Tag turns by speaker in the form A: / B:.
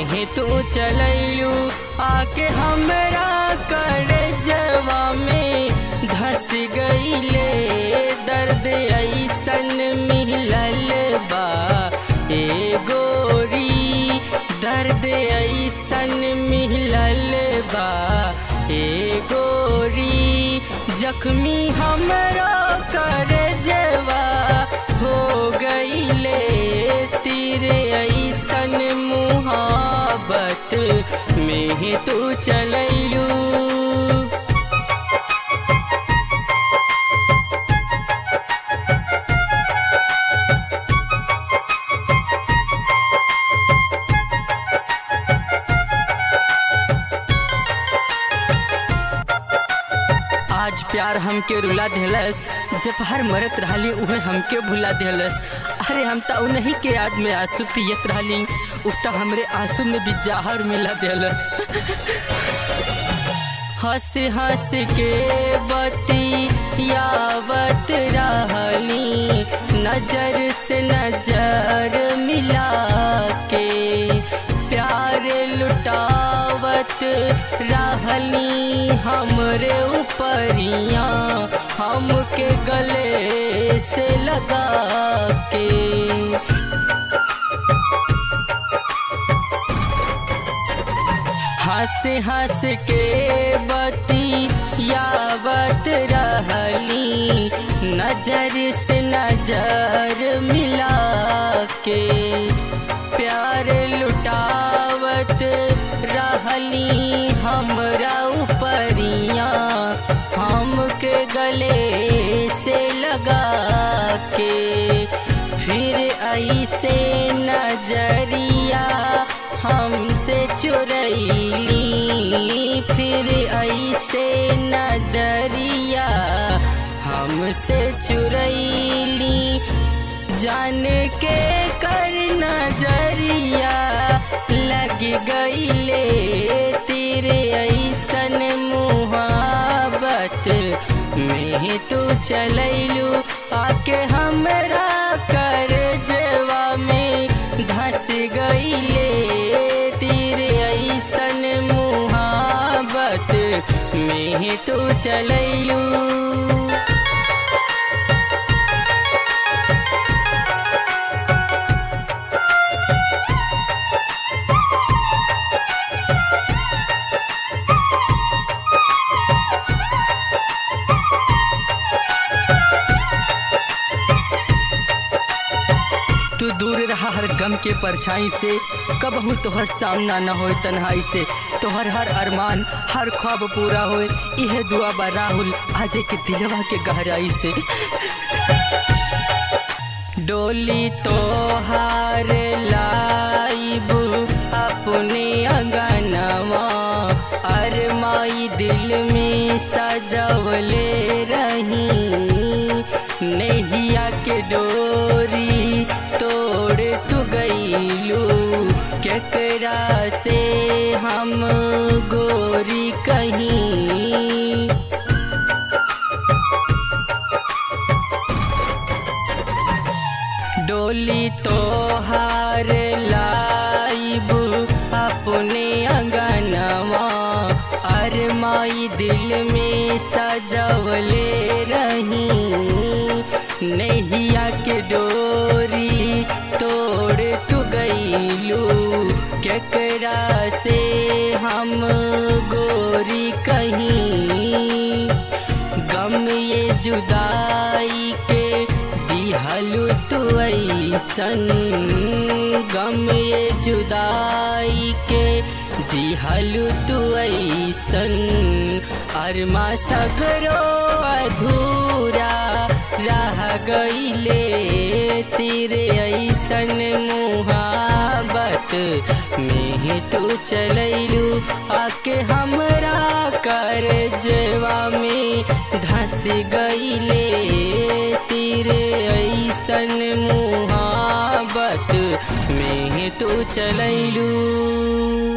A: में तू चलैलू आके हमरा कर जवा में धस गईले दर्द ऐसन मिलल बा ए गोरी दर्द ऐसन मिलल बा ए गोरी जख्मी हमरा कर जवा हो गईले तेरे ऐसन मुहाबत में तू चलैलू आज प्यार हमके रुला देलस जब हर मरत रहली उहे हमके भुला देलस अरे हम त उन्हीं के याद में आंसू पियत रहली उ त हमरे आंसू में भी जहर मिला देलस हंस हंस के बती यावत रहली नजर से नजर मिला के प्यार लुटावत रहली हमरे ऊपरिया हमके गले से लगा के हंस हंस के बती यावत रहली नजर से नजर मिला के प्यार लुटावत रहली हमरा ऊपरिया हमके गले से लगा के फिर ऐसे नजरिया हमसे चुरैली फिर ऐसे नजरिया हमसे चुरैली जान के कर नजरिया लग गईले तेरे ऐसन मुहाबत में तू चलैलू आके हमरा कर जवा में धस गईले तेरे ऐसन मुहाबत में तू चलैलू तू दूर रहा हर गम के परछाई से कबहू तोहर सामना न हो तन्हाई से तोहर हर अरमान हर ख्वाब पूरा हो यह दुआ बा राहुल आजे के दिलवा के गहराई से डोली तोहार लाइब अपने अंगनवा अरमाई दिल में सजवले रही नैया के डोरी तोड़ तू गईलू केकरा से हम गोरी कहीं डोली तोहार लाइब अपने अंगनवा अरमाई दिल में सजवले रही नैया के डोरी तोड़ तू गईलू केकरा से हम गोरी कहीं गम ये जुदाई के दिहलु तू ऐसन गम ये जुदाई के दिहलु तू ऐसन अरमा सगरो अधूरा रह गईले तेरे ऐसन मुहाबत में तू चलैलू आके हमरा कर जवा में धस गईले तेरे ऐसन मुहाबत में तू चलैलू